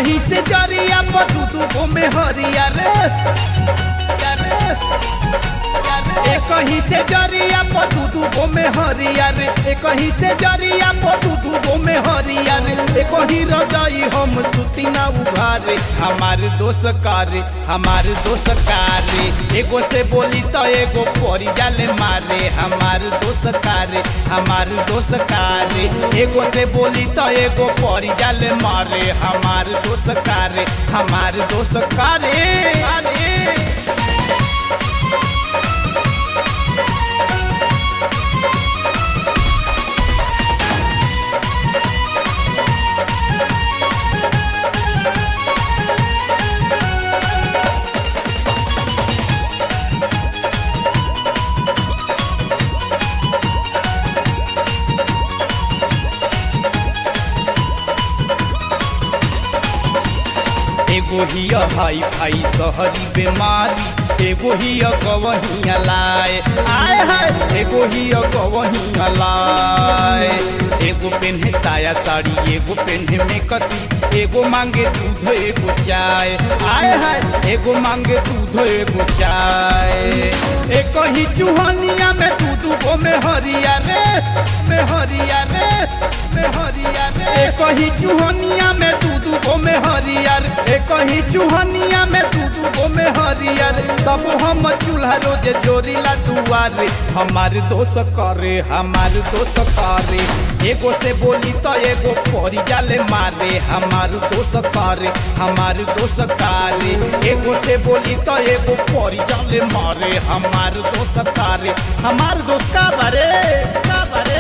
कहीं से जरिया पर दू दू गो में हरिया रे ए कहीं से जरिया पर दू दू गो में हरिया रे ए कहीं से जरिया पर दू दू गो में हरिया रे ए कहीं रजाई हम सुती ना उभारे हमार दोस्त कारे हमार दोस्त कारे एगो से बोली तो एगो परी जाले मारे हमार दोस्त कारे हमार दोस्त कारे एगो से बोली तो एगो परी जाले मारे हमार दोस्त कारे हमार दोस्त कारे कारे एगो हिया हाई फाई सहरी बेमारी एगो हिया गवहिया लाए आय हाय एगो हिया गवहिया लाए एगो पेन्हे साया साड़ी एगो पेन्हे में कसी एगो मांगे दूध एगो चाय आय हाय एगो मांगे दूध एगो चाय एक ही चूहनिया में दू दू गो में हरिया रे में हरिया रे में हरिया रे एक ही चूहनिया में दू दू गो में हरिया रे एक ही चूहनिया में दू दू गो में हरिया रे तब हम चूल्हा रोज जोड़ीला दुआरे हमार दोस्त करे हमार दोस्त करे एगो से बोली तो एगो परी जाले मारे हमार दोस्त करे हमार दोस्त करे एगो से बोली तो एगो परी जाले मारे हमार दोस्त करे हमार दोस्त का बारे का बारे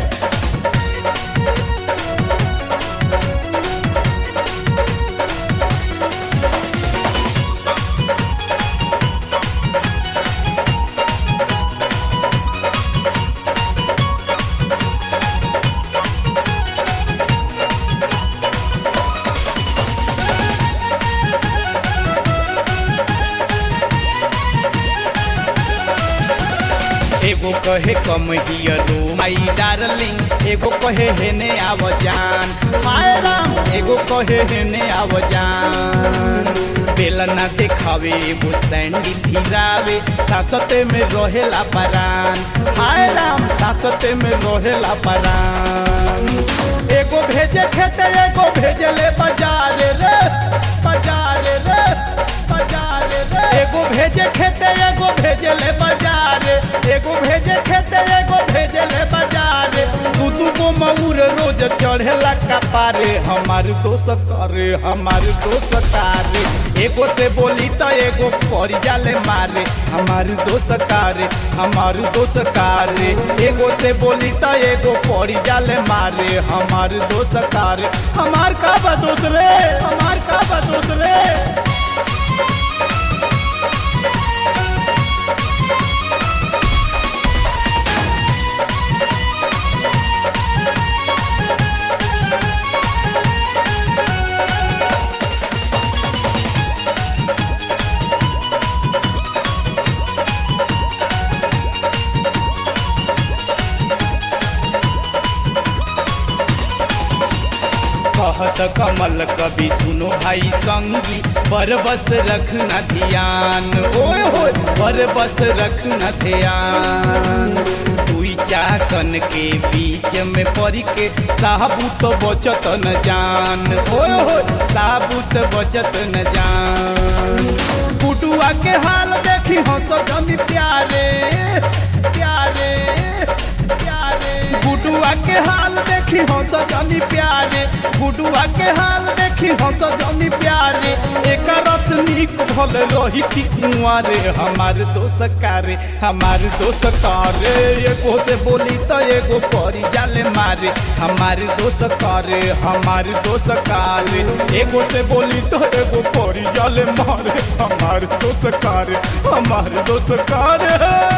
एगो कहे कम हियरो माई डार्लिंग एगो कहे हेने आव जान माय राम एगो कहे हेने आव जान बेलना देखावे एगो सैंडी धीरावे सासते में रहेला परान हाय राम सासते में रहेला परान एगो भेजे खेते एगो भेजले बाजार रे बाजार रे बाजार रे एगो भेजे खेते एगो भेजले बाजार एगो भेजे खेते एगो भेजले बाजार दू दू गो मऊर रोज चढ़ेला कपारे हमार दोस्त करे हमार दोस्त कारे एगो से बोली तो एगो परी जाले मारे हमार दोस्त कारे हमार दोस्त कारे एगो से बोली तो एगो परी जाले मारे हमार दोस्त कारे हमार का बा दोस्त रे हमार का बा दोस्त रे कहत कमल कभी सुनो भाई संगी पर बस रखना ध्यान ओए होए पर बस रखना ध्यान दुई चाकन के बीच में पड़ के साबुत बचत न जान ओए होए साबुत बचत न जान बुटुआ के हाल देखी हंस जनी प्यारे प्यारे प्यारे गुडुआ के हाल देखी हंस जनी प्यारे गुडुआ के हाल देखी हंस जनी प्यारे एक रस निक भल रही थी कुंवारे हमार दोस्त कारे हमार दोस्त कारे एगो से बोली तो एगो परी जाले मारे हमार दोस्त कारे हमार दोस्त कारे एगो से बोली तो एगो परी जाले मारे हमार दोस्त कारे हमार दोस्त कारे